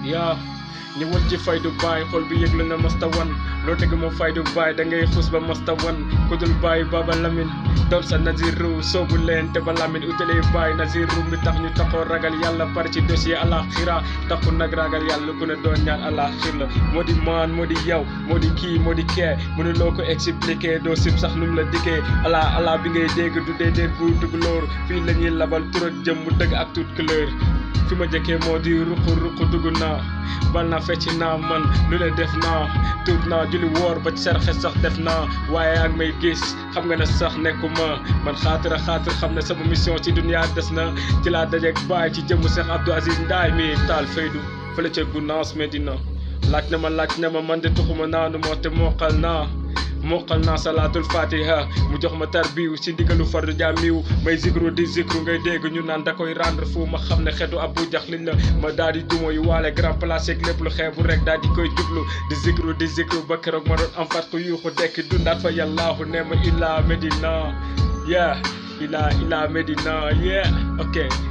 yaa ñëwal ci faydu baay xol bi yëglu na masta wan loo teg moom faydu baay da ngay xus ba masta wan ku dul baay baba lamin doon sa naziru soobu leen te ba lamin utalee baay naziru mi tax ñu taxoo ragal yàlla par ci dossier alaxira taxu nag ragal yàlla ku ne doon ñaan alaxir la moo di maan moo di yow moo di kii moo di kee mënu loo ko expliquer doo sib sax nu mu la dikkee ala ala bi ngay dégg du dee dee bu dugg loor fii la ñuy labal tur ak jëm mu dëgg ak toute couleur fi ma jëkkee moo di ruqu ruqu dugg naa bal naa fecc naa man lu ne def naa tuut naa julli woor ba ci sarxe sax def naa waaye ak may gis xam nga ne sax nekkuma man xaatira xaatir xam ne sama mission ci dunia des na ci laa dajeeg baay ci jëmmu Cheikh Abdou Aziz Ndaay mi taal faydu fële ca Gunaas Medina laaj na ma laaj na ma man de tuxuma naanu moo te moqal naa moqal naa salaatul fatiha mu jox ma tarbiw si ndigalu fardu jaamiw may zikru di zikru ngay dégg ñu naan da koy rendre fu ma xam ne xeetu abu jax liñ la ma daal di duma yu waale grand place ak lépp lu xeebu rek daal di koy jublu di zikru di zikru ba keroog ma doon am fat ko yuuxu dekki dundaat fa yàllaahu ne ma illa medina yeah illa illa medina yeah ok